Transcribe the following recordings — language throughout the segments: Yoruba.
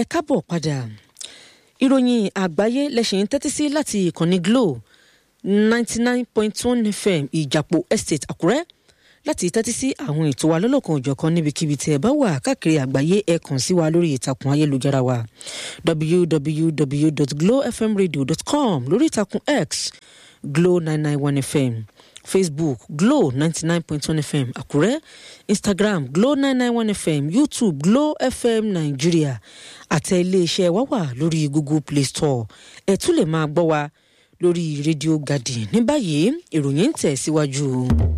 káàbọ̀ padà ìròyìn àgbáyé lẹ́sìn tẹ́tí sí láti ìkànnì glo ninety nine point one fm ìjàpọ̀ estate àkúrẹ́ láti tẹ́tí sí àwọn ètò wa lọ́lọ́kan òjọ̀kan níbikíbi tí ẹ bá wà káàkiri àgbáyé ẹ kàn sí wa lórí ìtàkùn ayélujára wa www.glowfmradio.com lórí ìtàkùn x glo nine nine one fm facebook glo ninety nine point one fm àkúrẹ́ instagram glo nine nine one fm youtube glo fm nàìjíríà àtẹ iléeṣẹ́ wa wà lórí google play store ẹ tún lè máa gbọ́ wa lórí rédíò garden ní báyìí ìròyìn ń tẹ̀ síwájú.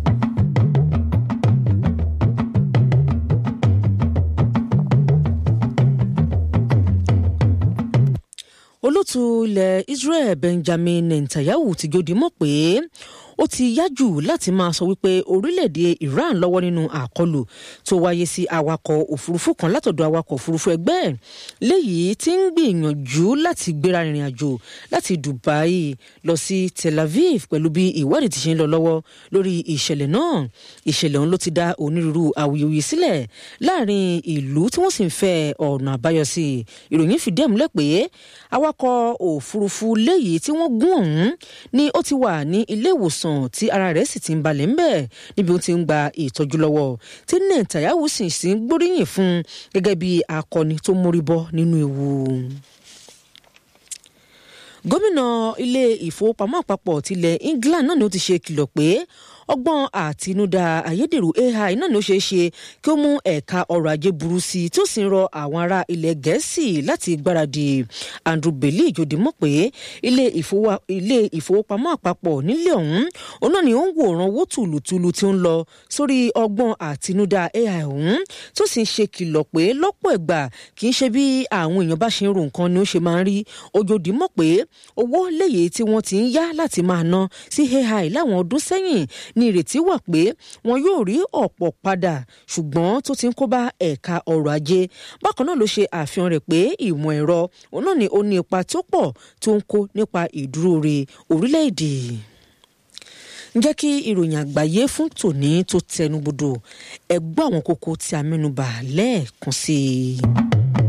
olótú ilẹ̀ israel benjamin netanyahu ti jòdì mọ̀ pé ó ti yájú láti máa sọ wípé orílẹ̀-èdè iran lọ́wọ́ nínú àkọlù tó wáyé sí awakọ̀ òfurufú kan látọ̀dọ̀ awakọ̀ òfurufú ẹgbẹ́ léyìí tí ń gbìyànjú láti gbéra rìnrìn àjò láti dubai lọ sí tel aviv pẹ̀lú bí ìwádìí ti ṣe ń lọ lọ́wọ́ lórí ìṣẹ̀lẹ̀ náà ìṣẹ̀lẹ̀ ọ̀hún ló ti dá onírúurú awuyewuye sílẹ̀ láàrin ìlú tí wọ́n sì ń fẹ́ ọ̀nà àbáyọ sí ìròyìn fìdí ẹ̀ múlẹ̀ pé awakọ̀ òfurufú léyìí tí wọ́n gún ọ̀hún ni ó ti wà ní ilé ìwòsàn tí ara rẹ̀ sì ti ń balẹ̀ ń bẹ̀ níbi ó ti ń gba ìtọ́jú lọ́wọ́ tí Netanyahu sì sì ń gbóríyìn fún gẹ́gẹ́ bí akọni tó mórí bọ́ nínú ewu gómìnà ilé ìfowópamọ́ àpapọ̀ tilẹ̀ England náà ni ó ti ṣe kìlọ̀ pé ọgbọ́n àtinúdá ayédèrú AI náà ni ó ṣeé ṣe kí ó mú ẹ̀ka ọrọ̀ ajé burú sí i tí ó sì ń rọ àwọn ará ilẹ̀ gẹ̀ẹ́sì láti gbáradì Andrew Bailey ìjòdì mọ̀ pé ilé ìfowópamọ́ àpapọ̀ nílé ọ̀hún òun náà ni ó ń wòran owó tùlùtùlù tí ó ń lọ sórí ọgbọ́n àtinúdá AI ọ̀hún tó sì ń ṣe kìlọ̀ pé lọ́pọ̀ ìgbà kì í ṣe bí àwọn èèyàn bá ṣe ń ro nǹkan ni ó ṣe máa ń rí òjòdì mọ̀ pé owó léyìí tí wọ́n ti ń yá láti máa ná sí AI láwọn ọdún sẹ́yìn ní ìrètí wà pé wọn yóò rí ọ̀pọ̀ padà ṣùgbọ́n tó ti ń kó bá ẹ̀ka ọrọ̀ ajé bákan náà ló ṣe àfihàn rẹ̀ pé ìmọ̀ ẹ̀rọ òun náà ni ó ní ipa tó pọ̀ tó ń kó nípa ìdúróore orílẹ̀-èdè ǹjẹ́ kí ìròyìn àgbáyé fún tòní tó tẹnubodò ẹ gbọ́ àwọn kókó tí a mẹ́nubà lẹ́ẹ̀kan sí i.